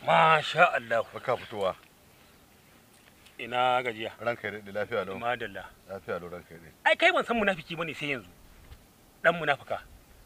masha Allah baka fitowa ina gajiya ranka ya daɗe lafiya lau madalla lafiya lau ranka ya daɗe ai kai ban san munafiki bane sai yanzu dan munafika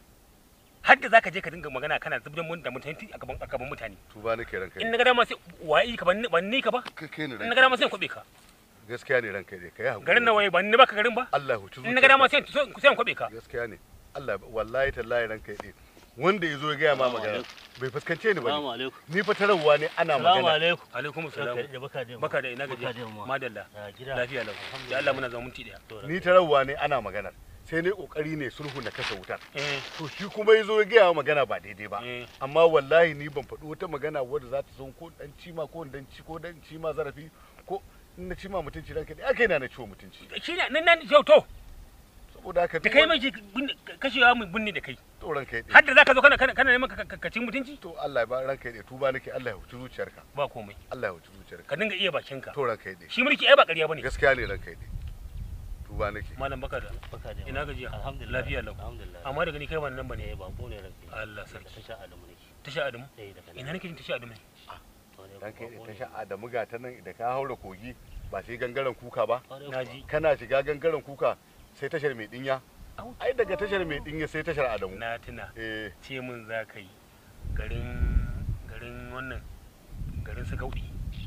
har da zaka je ka dinga magana kana zubdan mun da mutunci a gaban a gaban mutane tuba nake ranka in ya na ga dama sai waye ka ban ban ni ka ba daɗe kai ne in na ranka ga dama sai in kwabe ka gaskiya ne ranka ya daɗe kai hakuri garin na waye ban ni baka garin ba Allah ya huci in na ga dama sai in sai in kwabe ka gaskiya ne Allah wallahi tallahi ranka ya daɗe wanda ya zo ya gaya ma Salamu magana alaikum. bai fuskance ni ba Salamu ne. alaikum. ni fa tararwa ne ana Salamu magana alaikum. alaikum salam Baka da baka da baka da ina Baka gajiya da yamma. madalla Ya gida. lafiya lau da Allah muna zama minti daya To, ni tararwa ne ana maganar sai ne kokari ne sulhu na kashe wutar eh to shi kuma ya zo ya gaya ma magana ba daidai ba eh amma wallahi ni ban faɗi wata magana wadda za ta zo ko dan cima ko dan ci ko dan cima zarafi ko in na cima mutunci ranka dai akai na na ciwo mutunci shi ne nan nan yau to saboda haka da kai mai kashewa mai bunni da kai to ranka har dai da zaka zo kana kana kana neman ka- ka ka cin mutunci to Allah ya ba ranka dai tuba nake Allah ya huci zuciyarka ba komai Allah ya huci zuciyarka ka dinga iya bakinka to ranka dai shi mulki ai ba ƙarya bane gaskiya ne ranka dai tuba nake malam baka da Baka da ina gajiya Alhamdulillah. lafiya lau Alhamdulillah. amma daga ni kai ba nan bane Eh, bako ne ranka. Allah sarki. Ta sha Adamu nake. tasha adamu Eh, daga nan. ina nake jin tasha adamu ne To, ne ranka dai bako ta ne. sha Adamu ga ta nan da ka haura kogi ba sai gangaren kuka ba Kwarai na kuwa. ji kana shiga gangaren kuka sai tashar mai dinya ai daga tashar mai dinya sai tashar Adamu na tuna eh ce min za ka yi garin garin wannan garin su gaudi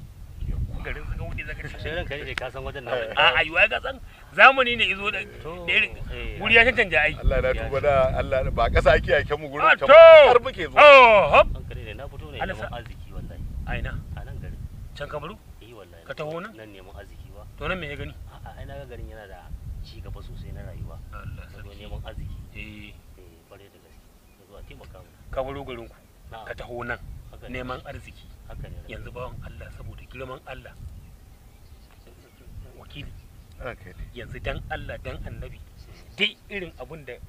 garin su gaudi za ka Sai ce ranka ne ka san wajen na. a ayuwa ga san zamani ne izo da To, da irin eh, wuri ya cancanta ai Allah na tuba da Allah ba kasa ake yake mu gurin Ah, can to! har muke zuwa oh hop Ranka ne na fito ne Allah neman sa- arziki wallahi. aina A nan garin. can kamaru Eh, wallahi. Ka taho nan? Nan neman arziki ba. to nan me ya gani A'a, ai na ga garin yana da ci gaba sosai na rayuwa. Allah Na zo sarki neman arziki. eh Eh, kwarai da gaske. Na zo a taimaka mu. kamaru garin ku Na'am. ka taho nan Haka ne. neman arziki Haka ne. ranka. yanzu bawan Allah saboda girman Allah wakili ranka dai yanzu dan Allah dan annabi dai irin abun da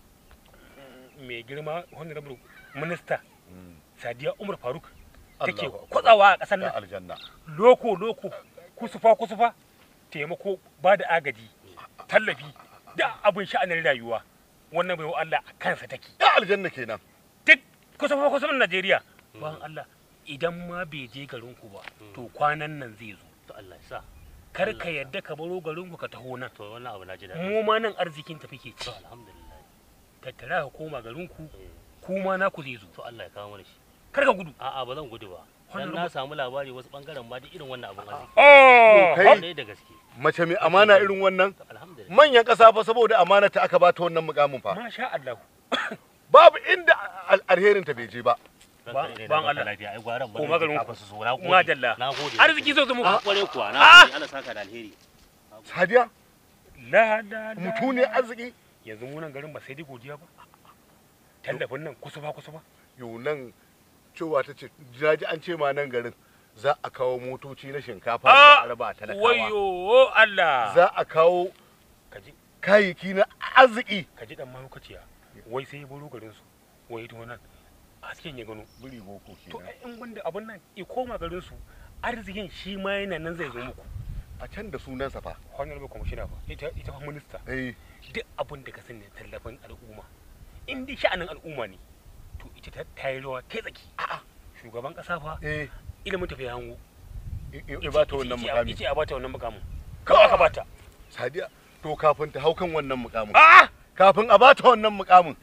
mai girma honorable minister Mm. sadiya umar faruk take Allahu Akbar. kwatsawa a ƙasar da nan aljanna loko loko kusufa kusufa taimako ba da agaji tallafi da abin sha'anin rayuwa wannan bai wa Allah a kansa take da aljanna kenan duk kusufa kusufan Najeriya bayan Allah idan ma bai je garinku ba to kwanan nan zai zo To Allah ya sa. kar ka yadda ka baro garinku ka taho nan To wannan abu na ji daɗi. mu ma nan arzikin tafi ke ci To alhamdulillah. tattara ka koma garinku Eh, kuma na ku zai zo To Allah ya kawo mana shi. kar ka gudu A'a ba zan gudu ba. Dan Wannan na rubu- samu labari wasu bangaren ma duk irin wannan abun arziki. oh kai- Kwarai da gaske. mace mai amana irin wannan To alhamdulillah. manyan ƙasa fa saboda amana ta aka bata wannan mukamin fa masha Allah babu inda al- alherin ta bai je ba Ba- Ranka ne, ban na baka Allah. lafiya. Ai gwaran Ko maganin ku. su so. Na gode. Madalla. Na gode. arziki zai zo muku Ah, kwarai kuwa. Na Ah! gode. Allah saka da alheri. sadiya la la la mutu ne arziki yanzu mu nan garin ba sai dai godiya ba tallafin nan kusufa kusufa yau nan cewa ta ce ji an ce ma nan garin za a kawo motoci na shinkafa da ah a raba talakawa wayo Allah za a kawo kaji kayayyaki na arziki kaji dan mahaukaciya wai sai ya baro garin su wai to nan hasken ya gano buri boko to kenan ai in wanda abun nan i koma garin su arzikin shi ma yana nan zai zo muku a can da sunansa fa honorable commissioner fa ita ita fa minister eh duk abin da ka sani tallafin al'umma in dai sha'anin al'umma ne to ita ta ta yi rawa ta tsaki a'a shugaban kasa fa eh ilimin tafiya hango i- i- i ba ta wannan mukami ice a bata wannan mukamin kawai aka bata sadiya to kafin ta hau kan wannan mukamin a'a kafin a bata wannan mukamin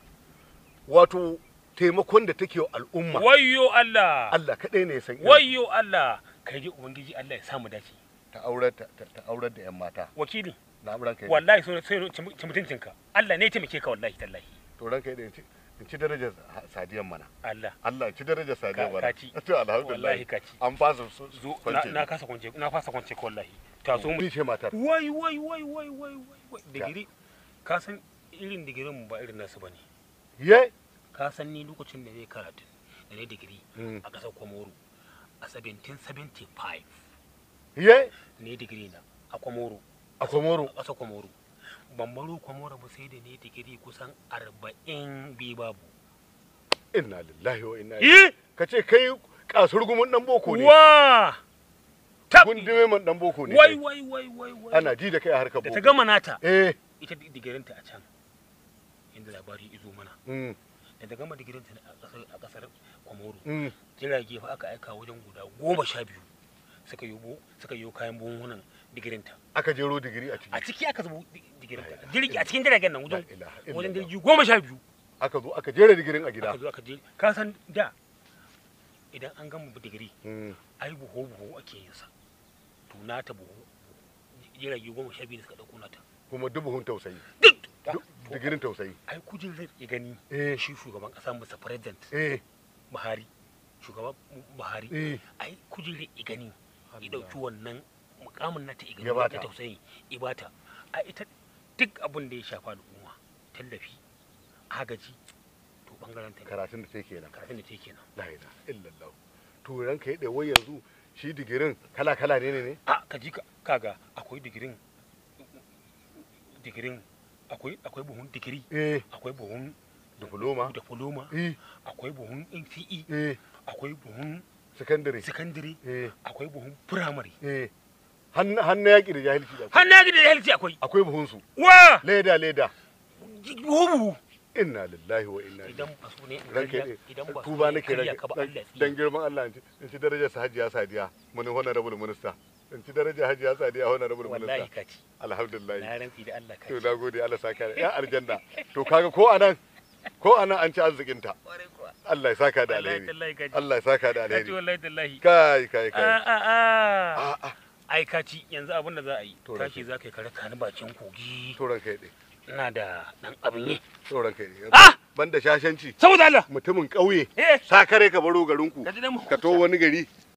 wato taimakon da take wa al'umma wayyo Allah Allah kaɗai ne ya san irin wayyo Allah kai ji ubangiji Allah ya samu dace ta aurar ta ta- ta aurar da yan mata wakili na ranka yi wallahi sai sai ci mutuncinka Allah ne ya taimake ka wallahi tallahi to ranka yi in ci in ci darajar ha- sadiyan mana Allah Allah in ci darajar sadiyan Ka- mana ka ci. to alhamdulillah wallahi ka ci an fasa su zo na, kwance na kasa kwance na fasa kwance ka wallahi ta so mu ni ce matar wai wai wai wai wai wai wai digiri ka san irin digirin mu ba irin nasu bane ye ka san ni lokacin da zai karatu da ne digiri Mm. a ƙasar Komoro a 1775 ye ne digiri na a Komoro a komoro a ƙasar Komoro ban baro Komoro ba sai da ne digiri kusan 40 bi babu inna lillahi wa inna ilaihi yi ka ce kai kasur gumin dan boko ne wa tabi gundume man dan boko ne wai kai. wai wai wai wai ana ji da kai a harkar da ta boko gama nata eh ita digirinta a can inda labari izo mana mm. da ta gama digirin ta a kasar a kasar Kwamoro Mm. jirage fa aka aika wajen guda goma sha biyu suka yi bo suka yi kayan buhunan digirin ta aka jero digiri a a ciki ciki aka zubo di- digirin ta La jirgi a cikin jiragen nan wajen La ilaha wajen illallah. jirgi goma sha biyu aka zo aka jera digirin a gida aka zo aka je ka san da idan an gama digiri Mm. ai buhu buhu ake yin sa to nata buhu jirage goma sha biyu da suka dauko nata kuma dubuhun tausayi duk Du- digirin tausayi ai kujerar ya gani eh shi shugaban kasa musa president eh buhari shugaban buhari eh ai kujerar ya gani ya dauki wannan mukamin nata ya Ya gani bata. na tausayi ya bata a ita duk abin da ya shafa al'umma tallafi agaji to bangaren ta ne karatun da take kenan karatun da take kenan la ilaha illallah to ranka yade wai yanzu shi digirin kala kala ne ne ne a ka ji ka kaga akwai digirin digirin akwai akwai buhun digiri eh akwai buhun diploma diploma eh akwai buhun NCE eh akwai buhun secondary secondary eh akwai buhun primary eh hannu hannu yaki da jahilci da har na da health akwai akwai buhun su wa leda leda buhu inna lillahi wa inna ilaihi idan ba su ne in ranka karya- yade idan ba su tuba ne nake karya ranka ka ba dan- Allah ya dan girman Allah in ci- in ci darajar sa hajiya sadiya mun honorable minister in ci darajar hajiya sadiya honorable wallahi minister ka ci alhamdulillah na rantsi da Allah ka to ci na gode Allah saka da ya aljanna to kaga ko anan ko anan an ci arzikin ta Kwarai kuwa. Allah ya saka da wallahi alheri tallahi ka ci Allah ya saka da ka ci alheri wallahi tallahi kai kai a kai a a a a ai ka ci yanzu abin da za a yi To, tashi Rashid. za ka yi kare kani bakin kogi to ranka yade ina da dan abin yi to ranka yade Ah! banda shashanci saboda Allah mutumin ƙauye eh sakare ka baro garinku ka ji dan mu ka to wani gari